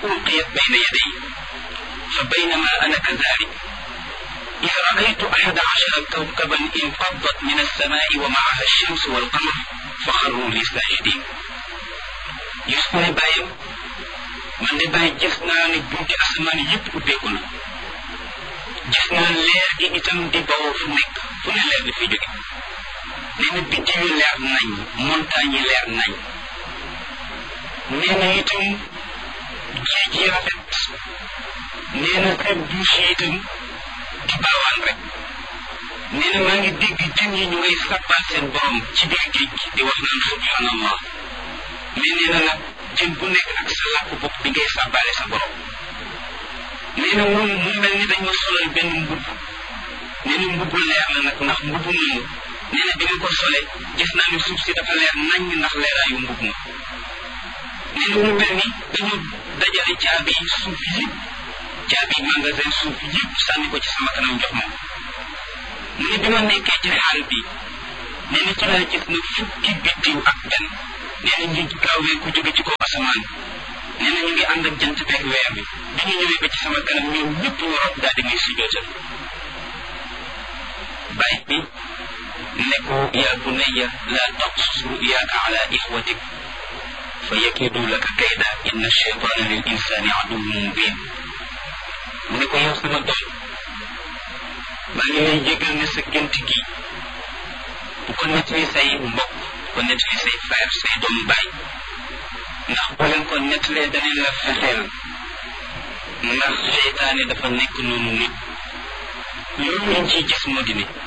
ألقيت بين يدي فبينما أنا كذلك إذ رأيت أحد عشر كوكبا انقضت من السماء ومعها الشمس والقمر فخروا لي ساجدين يسكن بايم man de bàyyi gis naa ne bunti asamaan yëpp ubbeeku na gis naa leer gi itam di bawoo fu nekk fu ne leer di fi jóge nee na biddiw yi leer nañ montagne yi leer nañ nee na itam géej yi rafet nee na kër douche yi itam di baawaan rek nee na maa ngi dégg jën yi ñu ngay sàbbal seen borom ci biir géej gi di wax naan subhanallah mais nee na nag jën bu nekk ak sa làkk bopp bi ngay sàbbaale sa borom nee na moom mu mel ni dañ ma solal benn mbubb nee na mbubbu leer la nag ndax mbubbu moomu nee na bi ma ko sole gis naa ni suuf si dafa leer nañ ndax leeraayu mbubb ma nee na mu mel ni dañu dajale caabi suuf yëpp caabi magasin suuf yëpp sànni ko ci sama kanam jox ma mu ne bi ma nekkee ci xaal bi nee na ci laa gis na fukki biddiw ak benn nee na ñu gaawee ku jóge ci kaw asamaan nee na ñu ngi ànd ak jant beeg weer bi bi ñu ñëwee ba ci sama kanam ñoom ñëpp ñu rob daal di may sujootal bàyyi bi ne ko yaa bunayya laa taqsus ruyaaka ala ixwatik fa yakidu laka kayda inna cheytaana lil insani aduwwun mubin mu ne ko yow sama doom maa ngi lay jégal ne sa gént gi bu ko nettali say mbokk ko nettali say frère say doomu baay ndax boo leen ko nettalee danañ la fexeel ndax seytaane dafa nekk noonu nit loolu lañ ciy gis moo di ne